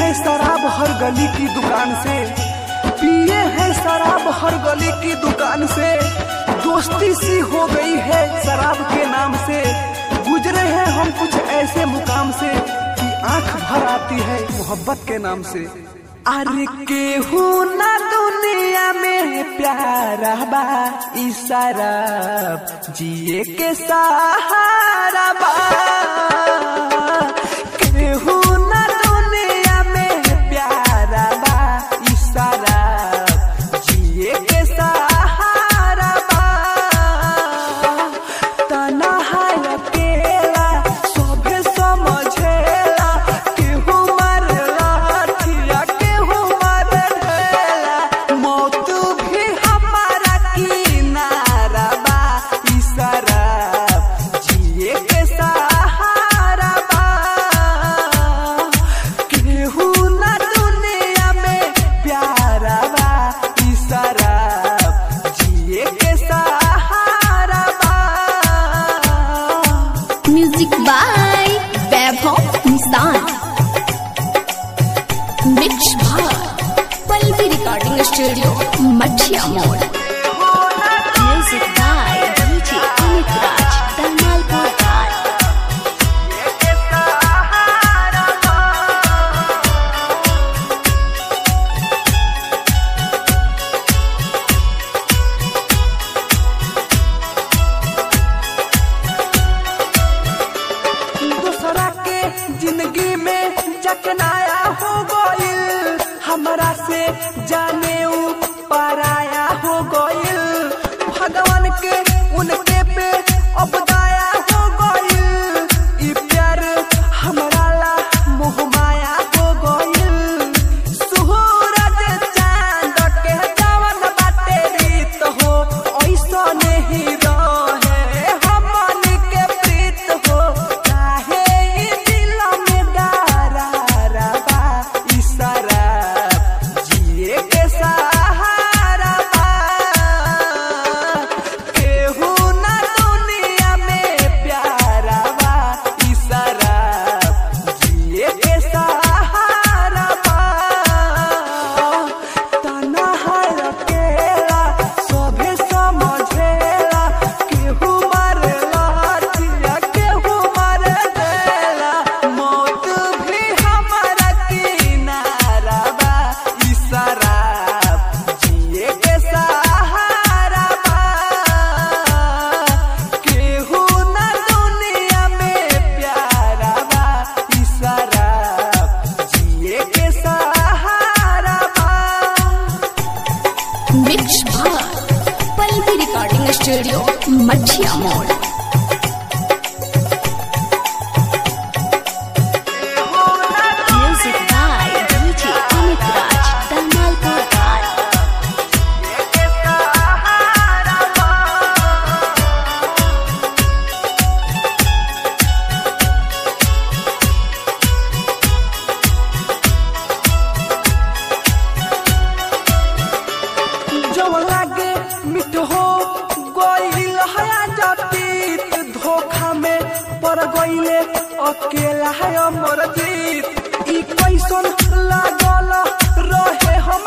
है शराब हर गली की दुकान से पिए है शराब हर गली की दुकान से दोस्ती सी हो गई है शराब के नाम से गुजरे हैं हम कुछ ऐसे मुकाम से कि आंख भर आती है मोहब्बत के नाम से अरे केहू ना दुनिया में प्यारा बा ई शराब जिए के सहारा बा केहू ना दुनिया में प्यारा बा ई शराब जिए के सहारा बा तन्हाई अकेला सभे समझेला केहू मारेला हथिया केहू मारे ढेला मौत भी हमारा किनारा बा ई शराब जिए के सहारा बा केहू ना दुनिया में प्यारा बा ई शराब जिए के सहारा बा म्यूजिक बाय वैभव निशान मिक्स भार पल्लवी रिकॉर्डिंग स्टूडियो मठिया मोड़ music by DJ Amit Raj Dhamalpur हाट दूसरा के जिंदगी में चकनाया हो गइल हमरा से जाने ऊ पराया हो गइल भगवान के उनके पे अब दया हो गइल ई प्यार हमरा ला मोह माया हो गइल सूरज चांद के जवन बाटे रीत हो ऐसा नहीं रहे हमन के प्रीत हो काहे ई दिल में दरारा बा ई शराब जिए के सहारा बा केहू ना दुनिया में प्यारा बा ई शराब जिए के सहारा बा तन्हाई अकेला सभे समझेला केहू मारेला हथिया केहू मारे देला मौत भी हमारा किनारा बा ई शराब जिए के सहारा बा केहू ना दुनिया में प्यारा बा ई शराब जिए के सहारा बा मिक्स भार पल्लवी रिकॉर्डिंग स्टूडियो मठिया मोड़ music by DJ Amit Raj Dhamalpur हाट जब लागे मिट हो गइल हया जतीत धोखा में पड़ गइले अकेला है अमर जीत ई कैसन लागल रहे हम